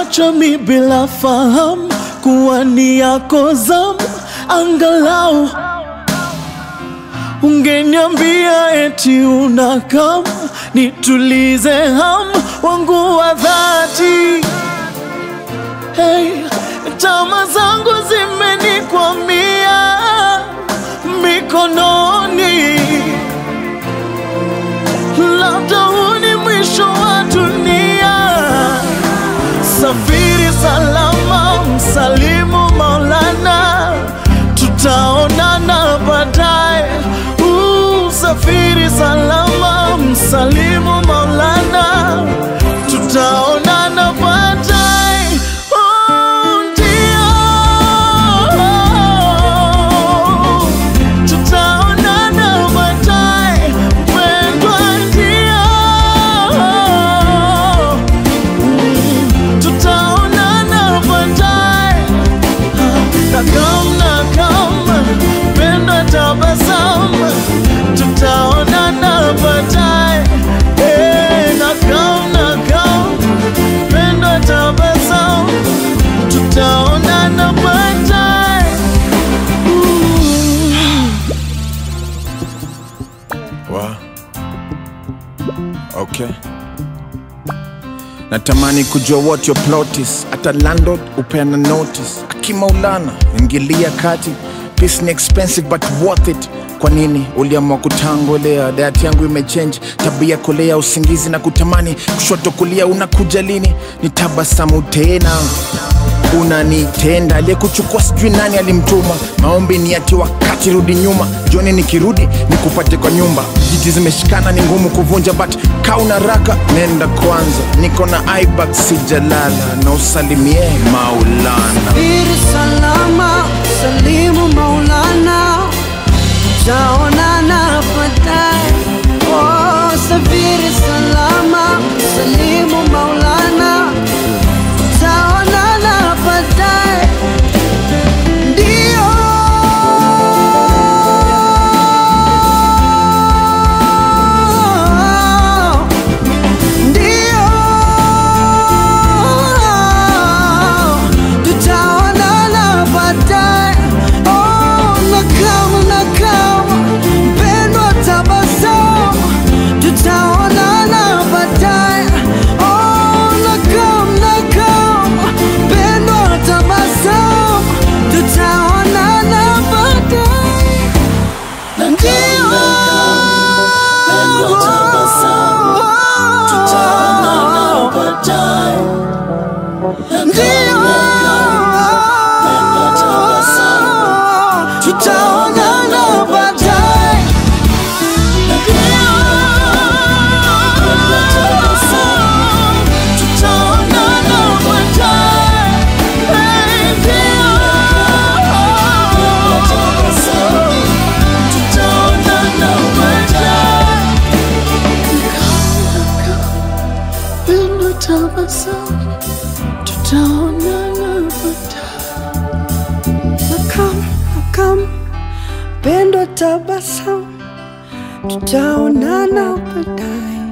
Umeniacha mi bila fahamu kuwa ni yako zamu, angalau ungeniambia eti unakam nitulize hamu wangu wa dhati. Hey, tama zangu zimenikwamia mikononi, labda huu ni mwisho wa dunia. Safiri salama, msalimu Maulana, tutaonana baadaye. Uh, Safiri salama, msalimu Maulana, tutaonana baadaye. Oh, ndio. Tutaonana baadaye, mpendwa, ndio. Tutaonana baadaye, nakam nakam, penda tabasamu, tutaonana baadaye, eh, nakam nakam, penda tabasamu, tutaonana baadaye. Wa. Okay. Natamani kujua what your plot is. Hata landlord upeana notice. Akimaulana ingilia kati. Peace ni expensive but worth it. Kwa nini uliamua kutangolea? Diet yangu imechange, tabia kolea, usingizi na kutamani, kushoto kulia, unakuja lini? Ni tabasamu tena unanitenda aliyekuchukua sijui nani alimtuma maombi ni ati wakati rudi nyuma joni nikirudi nikupate kwa nyumba jiti zimeshikana ni ngumu kuvunja but kauna raka nenda kwanza niko na ibak sijalala na usalimie maulana Safiri salama, salimu Maulana, tutaonana baadaye. Oh, safiri salama, salimu Maulana, tutaonana baadaye. Ndio. Ndio. Tutaonana baadaye. Oh, nakam nakam, mpendwa tabasamu. Tutaonana baadaye. Oh, nakam nakam, mpendwa tabasamu. Tutaonana baadaye. Tutaonana baadaye. Tutaonana baadaye. Tutaonana baadaye. Pendo tabasamu, tutaonana baadaye. Nakam, nakam, pendo tabasamu, tutaonana baadaye.